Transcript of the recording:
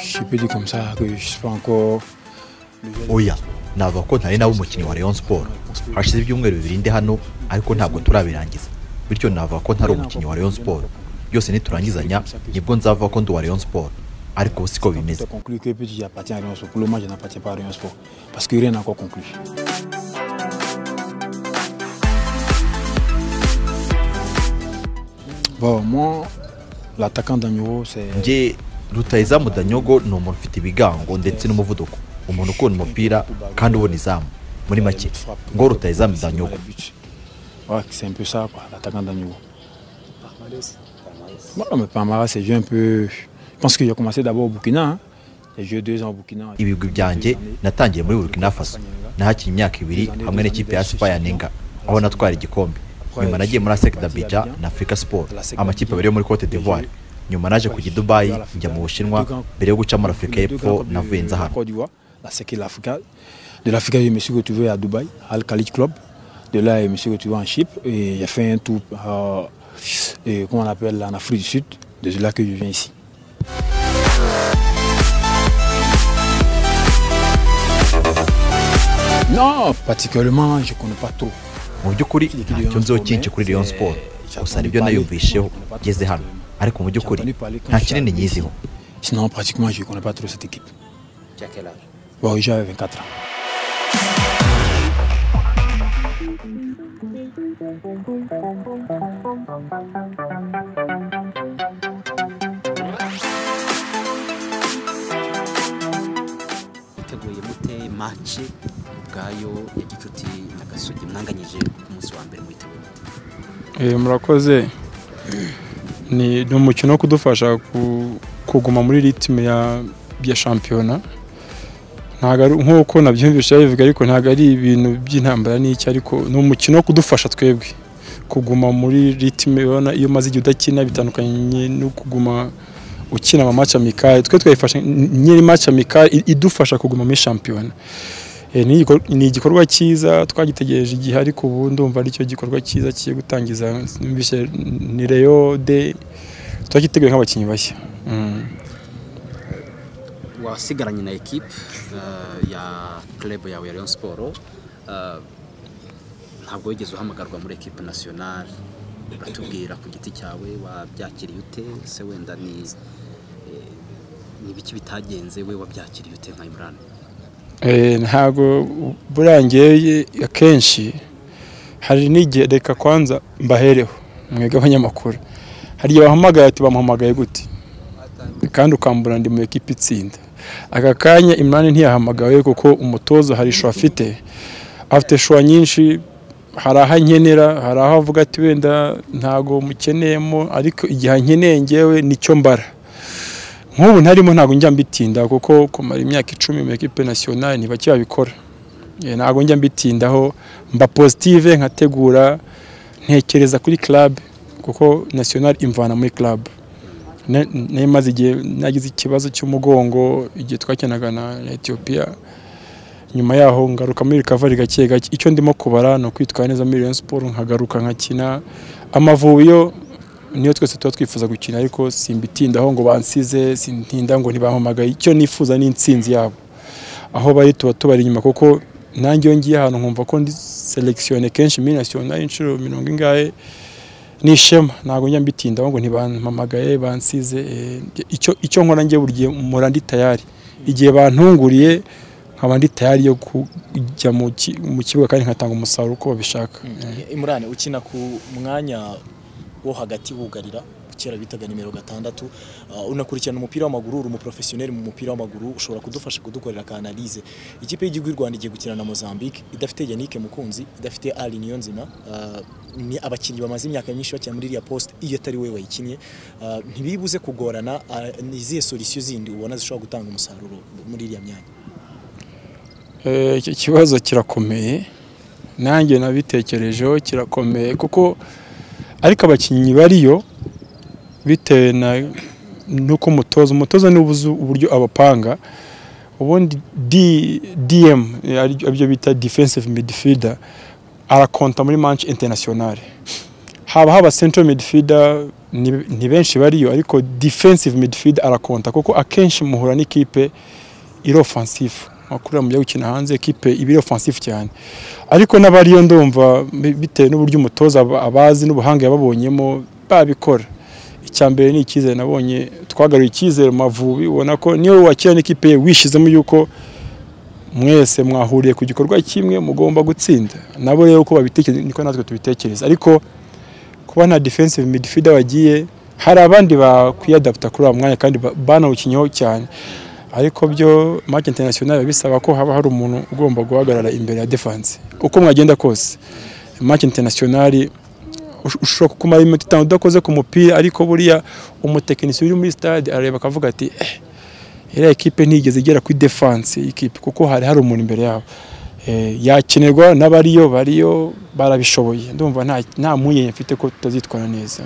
Je peux dire comme ça que je suis pas encore. oya navuga ko ntari nawe umukinnyi wa Rayon Sport hashize ibyumweru bibiri ndi hano ariko ntabwo turabirangiza bityo navuga ko ntari umukinnyi wa Rayon Sport byose niturangizanya nibwo nzavuga ko ndi uwa Rayon Sport ariko ubu siko On bimeze peut conclure que Petit appartient à Rion Sport. Pour le moment, je n'appartiens pas à Rion Sport parce que rien n'a encore conclu. Bon, moi, l'attaquant d'Agneau, c'est. njye rutayizamu danyogo ni umuntu ufite ibigango ndetse n'umuvuduko umuntu ukunda umupira kandi ubona izamu muri make ngo rutayizamu danyogo Ouais, c'est un peu ça, quoi, l'attaquant d'Agneau. Bon, non, mais Pamara, c'est joué un peu. Je pense que j'ai commencé d'abord au Burkina. hein. J'ai joué deux ans au Burkina. ibigwi byanjye natangiye muri burkina faso nahakinnye imyaka ibiri hamwe n'ikipe ya sipa ya ninga aho natwara igikombe nyuma nagiye muri asec dabija na afurika siporo amakipe abiri yo muri cote d'ivoire nyuma naje kujya i dubayi njya mu bushinwa mbere yo guca muri afurika y'epfo navuye nza hano Côte d'Ivoire, la séquelle de l'Afrique. De l'Afrique, je me suis retrouvé à Dubaï, Al Khalid Club. De là, je me suis retrouvé en Chypre et j'ai fait un tour, euh, et comment on appelle, en Afrique du Sud. De là que je viens ici. Non, particulièrement, je ne connais pas trop. mu by'ukuri ntacyo nziho cyinshi kuri Rayon Sport gusa nibyo nayumvisheho ngeze hano ariko mu by'ukuri nta kinini nyiziho Sinon, pratiquement, je ne connais pas trop cette équipe. Tu as quel âge Bon, j'avais 24 ans. Uteguye mute maci ubwayo ya gicuti na gasogi mwanganyije ku munsi wa mbere mwiteguye mute Eh, murakoze ni ni umukino wo kudufasha ku- kuguma muri ritime ya ya shampiyona ntago ari nk'uko nabyumvise babivuga ariko ntabwo ari ibintu by'intambara n'iki ariko ni umukino wo kudufasha twebwe kuguma muri ritime urabona iyo umaze igihe udakina bitandukanye no kuguma ukina ama match amicale twe twayifashe nyiri match amicale i- idufasha kuguma muri shampiyona Eh, ni igikor- ni igikorwa cyiza twagitegereje igihe ariko ubu ndumva aricyo gikorwa cyiza kigiye gutangiza numvise ni Leo de turacyiteguye nk'abakinnyi bashya Mm. wasigaranye na ekipe eh, ya club yawe ya Rayon Sport eh, ntabwo wigeze uhamagarwa muri ekipe nationale uratubwira ku giti cyawe wabyakiriye ute se wenda ni eh, ni ibiki bitagenze we wabyakiriye ute nka Imran Eh, ntabwo burangiye akenshi hari n'igihe reka kwanza mbahereho mwebwe abanyamakuru hari igihe bahamagaye ati bamuhamagaye gute kandi ukambura ndi mu ekipa itsinda aka kanya imani ntiyahamagawe kuko umutoza hari ishu afite afite shuwa nyinshi hari aho ankenera hari aho avuga ati wenda ntabwo mukeneyemo ariko igihe ankeneye ngewe nicyo mbara nk'ubu ntarimo ntabwo njya mbitinda kuko kumara imyaka icumi mu ekipe nasiyonari ntibakibabikora Eh, ntabwo njya mbitindaho mba positive nkategura ntekereza kuri club kuko nasiyonari imvana muri club Na- nari igihe nagize ikibazo cy'umugongo igihe twakinaga na na Ethiopia nyuma yaho ngaruka muri recovery gake gake icyo ndimo kubara ni ukwitwara neza muri Rayon Sport nkagaruka nkakina amavuyo niyo twese tuba twifuza gukina ariko simbitindaho ngo bansize sintinda ngo ntibampamagaye icyo nifuza ni intsinzi yabo aho bari tuba tubari inyuma kuko nanjye iyo ngiye ahantu nkumva ko ndi selekisiyone kenshi muri nasiyonari inshuro mirongo ingahe ni ishema ntabwo njya mbitindaho ngo ntibampamagaye bansize eh, icyo icyo nkora njye buri gihe mpora ndi tayari igihe bantunguriye nkaba ndi tayari yo kujya mu ki- mu kibuga kandi nkatanga umusaruro uko babishaka Eh. imurane ukina ku mwanya wo hagati wugarira kera bitaga nimero gatandatu Uh, unakurikirana umupira w'amaguru uri umuprofesiyoneri mu mupira w'amaguru ushobora kudufasha kudukorera ka analyse ikipe y'igihugu y'u rwanda igiye gukina na mozambique idafite yannick mukunzi idafite ali niyonzima Uh, ni abakinnyi bamaze imyaka myinshi bakina muri iriya poste iyo atari we wayikinnye Uh, ntibibuze kugorana Uh, ni izihe solisiyo zindi ubona zishobora gutanga umusaruro muri iriya myanya Eh, iki kibazo kirakomeye nanjye nabitekerejeho kirakomeye kuko ariko abakinnyi bariyo bitewe na nuko umutoza umutoza ni ubuzi uburyo abapanga ubundi D- DM eh, ari- aribyo bita defensive midfielder arakonta muri match internationale haba haba central midfielder ni- ni benshi bariyo ariko defensive midfield arakonta kuko akenshi muhura n'ikipe iri offensive makuru mujya gukina hanze ikipe iba iri offensive cyane ariko n'abariyo ndumva bi- bitewe n'uburyo umutoza aba- abazi n'ubuhanga yababonyemo babikora icya mbere ni icyizere nabonye twagaruye icyizere mu mavubi ubona ko niyo wakira n'ikipe ye wishizemo yuko mwese mwahuriye ku gikorwa kimwe mugomba gutsinda nabo rero uko babitekereza niko natwe tubitekereza ariko kuba nta defensive midfielder wagiye hari abandi bakwiyadapta kuri uwo mwanya kandi ba- banawukinyeho cyane ariko byo match international biba bisaba ko haba hari umuntu ugomba guhagarara imbere ya defense uko mwagenda kose match international ush- ushobora kumara iminota itanu udakoze ku mupira ariko buriya umutekinisiye uri muri stade arareba akavuga ati eh, iriya ekipe ntigeze igera kuri defense y'ikipe kuko hari hari umuntu imbere yabo Eh, yakenerwa n'abariyo bariyo barabishoboye ndumva nta nta mpungenge mfite ko tutazitwara neza